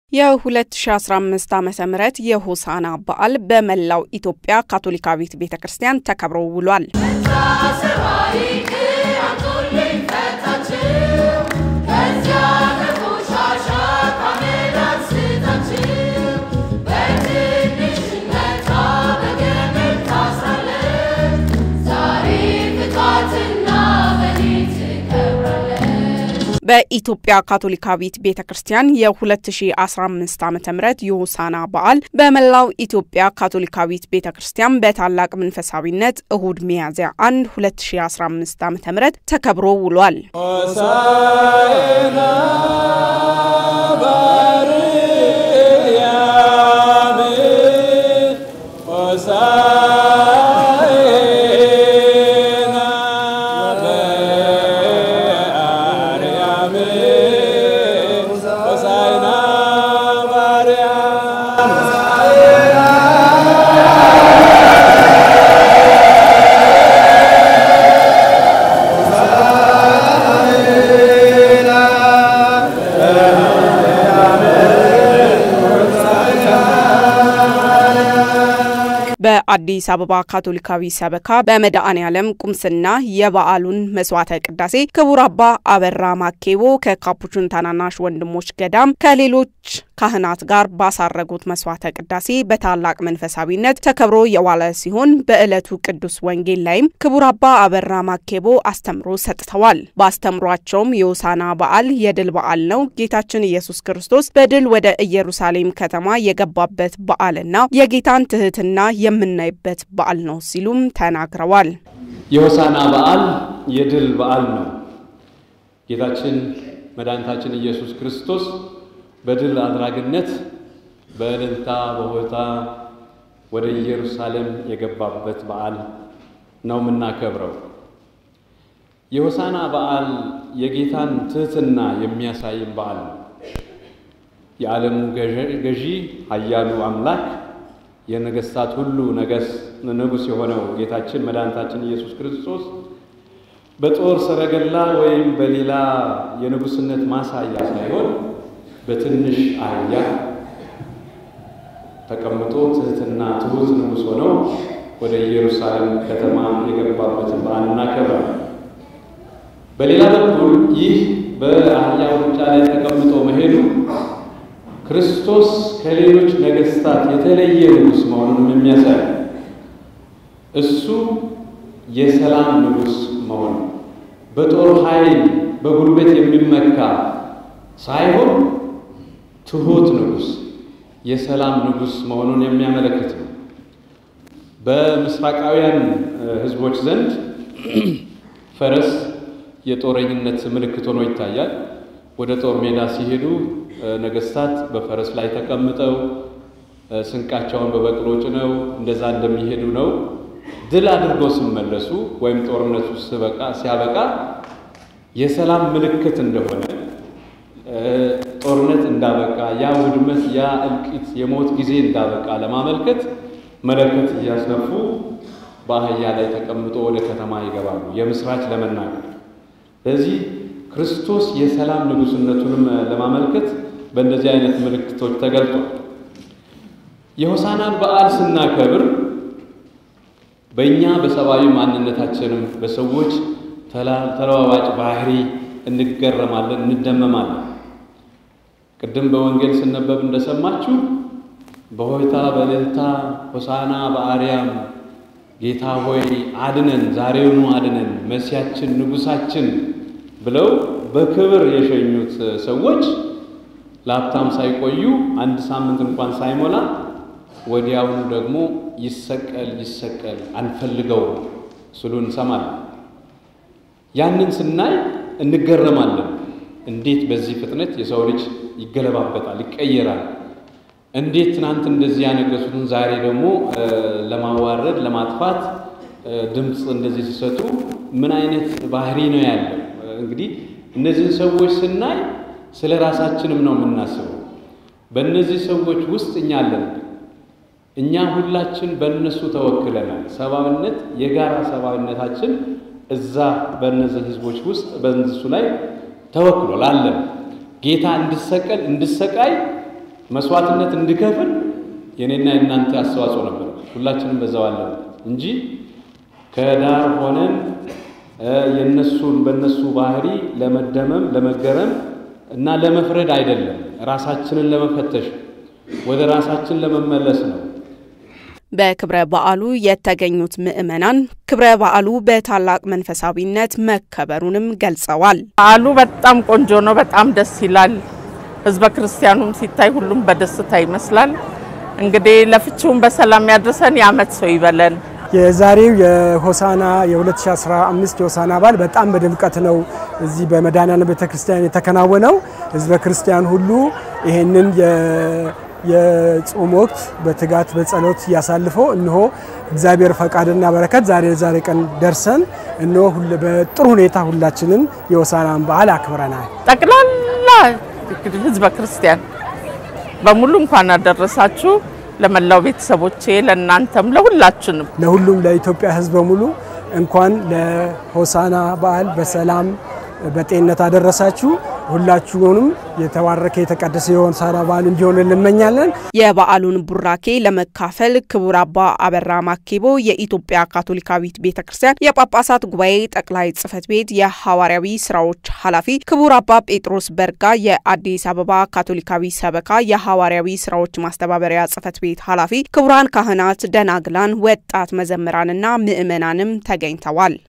የ2015 ዓ ም የሆሳና በዓል በመላው ኢትዮጵያ ካቶሊካዊት ቤተ ክርስቲያን ተከብሮ ውሏል። በኢትዮጵያ ካቶሊካዊት ቤተ ክርስቲያን የ2015 ዓ ም የሆሳና በዓል በመላው ኢትዮጵያ ካቶሊካዊት ቤተ ክርስቲያን በታላቅ መንፈሳዊነት እሁድ ሚያዝያ 1 2015 ዓ ም ተከብሮ ውሏል። በአዲስ አበባ ካቶሊካዊ ሰበካ በመድኃኔ ዓለም ቁምስና የበዓሉን መስዋዕተ ቅዳሴ ክቡር አባ አበራ ማኬቦ ከካፑቹን ታናናሽ ወንድሞች ገዳም ከሌሎች ካህናት ጋር ባሳረጉት መስዋዕተ ቅዳሴ በታላቅ መንፈሳዊነት ተከብሮ የዋለ ሲሆን በዕለቱ ቅዱስ ወንጌል ላይም ክቡር አባ አበራ ማኬቦ አስተምሮ ሰጥተዋል። በአስተምሯቸውም የሆሳና በዓል የድል በዓል ነው፣ ጌታችን ኢየሱስ ክርስቶስ በድል ወደ ኢየሩሳሌም ከተማ የገባበት በዓልና የጌታን ትህትና የምናይበት በዓል ነው ሲሉም ተናግረዋል። የሆሳና በዓል የድል በዓል ነው። ጌታችን መድኃኒታችን ኢየሱስ ክርስቶስ በድል አድራጊነት በእልልታ በሆታ ወደ ኢየሩሳሌም የገባበት በዓል ነው የምናከብረው። የሆሳና በዓል የጌታን ትህትና የሚያሳይም በዓል ነው። የዓለሙ ገዢ ኃያሉ አምላክ የነገስታት ሁሉ ንጉሥ የሆነው ጌታችን መድኃኒታችን ኢየሱስ ክርስቶስ በጦር ሰረገላ ወይም በሌላ የንጉሥነት ማሳያ ሳይሆን በትንሽ አህያ ተቀምጦ ትህትና ትሑት ንጉሥ ሆነው ወደ ኢየሩሳሌም ከተማ የገባበትን በዓል እናከብራለን። በሌላ በኩል ይህ በአህያ ውርንጫ ላይ ተቀምጦ መሄዱ ክርስቶስ ከሌሎች ነገስታት የተለየ ንጉሥ መሆኑንም የሚያሳይ እሱ የሰላም ንጉሥ መሆኑ በጦር ኃይል በጉልበት የሚመካ ሳይሆን ትሑት ንጉሥ የሰላም ንጉሥ መሆኑን የሚያመለክት ነው። በምስራቃውያን ሕዝቦች ዘንድ ፈረስ የጦረኝነት ምልክት ሆኖ ይታያል። ወደ ጦር ሜዳ ሲሄዱ ነገስታት በፈረስ ላይ ተቀምጠው ስንቃቸውን በበቅሎ ጭነው እንደዛ እንደሚሄዱ ነው። ድል አድርገው ሲመለሱ ወይም ጦርነቱ ሲያበቃ የሰላም ምልክት እንደሆነ ጦርነት እንዳበቃ ያ ውድመት፣ ያ እልቂት፣ የሞት ጊዜ እንዳበቃ ለማመልከት መለከት እያስነፉ በአህያ ላይ ተቀምጦ ወደ ከተማ ይገባሉ የምስራች ለመናገር። ስለዚህ ክርስቶስ የሰላም ንጉሥነቱንም ለማመልከት በእንደዚህ አይነት ምልክቶች ተገልጧል። የሆሳናን በዓል ስናከብር በእኛ በሰብአዊ ማንነታችንም በሰዎች ተለዋዋጭ ባህሪ እንገረማለን፣ እንደመማለን። ቅድም በወንጌል ስነበብ እንደሰማችሁ በሆይታ በእልልታ ሆሳና በአርያም ጌታ ሆይ አድነን፣ ዛሬውኑ አድነን፣ መሲያችን ንጉሳችን ብለው በክብር የሸኙት ሰዎች ለሀብታም ሳይቆዩ አንድ ሳምንት እንኳን ሳይሞላ ወዲያውኑ ደግሞ ይሰቀል ይሰቀል አንፈልገው ስሉ እንሰማለን። ያንን ስናይ እንገረማለን። እንዴት በዚህ ፍጥነት የሰው ልጅ ይገለባበጣል፣ ይቀየራል? እንዴት ትናንት እንደዚህ ያነገሱትን ዛሬ ደግሞ ለማዋረድ ለማጥፋት ድምፅ እንደዚህ ሲሰጡ ምን አይነት ባህሪ ነው ያለው? እንግዲህ እነዚህን ሰዎች ስናይ ስለ ራሳችንም ነው የምናስበው። በእነዚህ ሰዎች ውስጥ እኛ አለን። እኛ ሁላችን በእነሱ ተወክለናል። ሰብአዊነት፣ የጋራ ሰብአዊነታችን እዛ በእነዚህ ህዝቦች ውስጥ በእነሱ ላይ ተወክሏል አለን። ጌታ እንድሰቀል እንድሰቃይ መስዋዕትነት እንድከፍል የኔና የእናንተ አስተዋጽኦ ነበር። ሁላችንም በዛው አለን እንጂ ከዳር ሆነን የነሱን በነሱ ባህሪ ለመደመም ለመገረም እና ለመፍረድ አይደለም። ራሳችንን ለመፈተሽ ወደ ራሳችን ለመመለስ ነው። በክብረ በዓሉ የተገኙት ምዕመናን ክብረ በዓሉ በታላቅ መንፈሳዊነት መከበሩንም ገልጸዋል። በዓሉ በጣም ቆንጆ ነው። በጣም ደስ ይላል። ህዝበ ክርስቲያኑም ሲታይ ሁሉም በደስታ ይመስላል። እንግዲህ ለፍቺውን በሰላም ያድርሰን፣ የዓመት ሰው ይበለን። የዛሬው የሆሳና የ2015 የሆሳና በዓል በጣም በድምቀት ነው እዚህ በመድኃኔዓለም ቤተክርስቲያን የተከናወነው። ህዝበ ክርስቲያን ሁሉ ይሄንን የጾም ወቅት በትጋት በጸሎት እያሳልፈው እነሆ እግዚአብሔር ፈቃድና በረከት ዛሬ ዛሬ ቀን ደርሰን እነሆ በጥሩ ሁኔታ ሁላችንም የሆሳናን በዓል አክብረናል። ጠቅላላ ህዝበ ክርስቲያን በሙሉ እንኳን አደረሳችሁ። ለመላው ቤተሰቦቼ፣ ለእናንተም፣ ለሁላችንም ለሁሉም ለኢትዮጵያ ህዝብ በሙሉ እንኳን ለሆሳና በዓል በሰላም በጤንነት አደረሳችሁ። ሁላችሁንም የተባረከ የተቀደሰ የሆሳና በዓል እንዲሆን እንመኛለን። የበዓሉን ቡራኬ ለመካፈል ክቡር አባ አበራ ማኬቦ የኢትዮጵያ ካቶሊካዊት ቤተ ክርስቲያን የጳጳሳት ጉባኤ ጠቅላይ ጽሕፈት ቤት የሐዋርያዊ ስራዎች ኃላፊ፣ ክቡር አባ ጴጥሮስ በርጋ የአዲስ አበባ ካቶሊካዊ ሰበካ የሐዋርያዊ ስራዎች ማስተባበሪያ ጽሕፈት ቤት ኃላፊ፣ ክቡራን ካህናት፣ ደናግላን፣ ወጣት መዘምራንና ምዕመናንም ተገኝተዋል።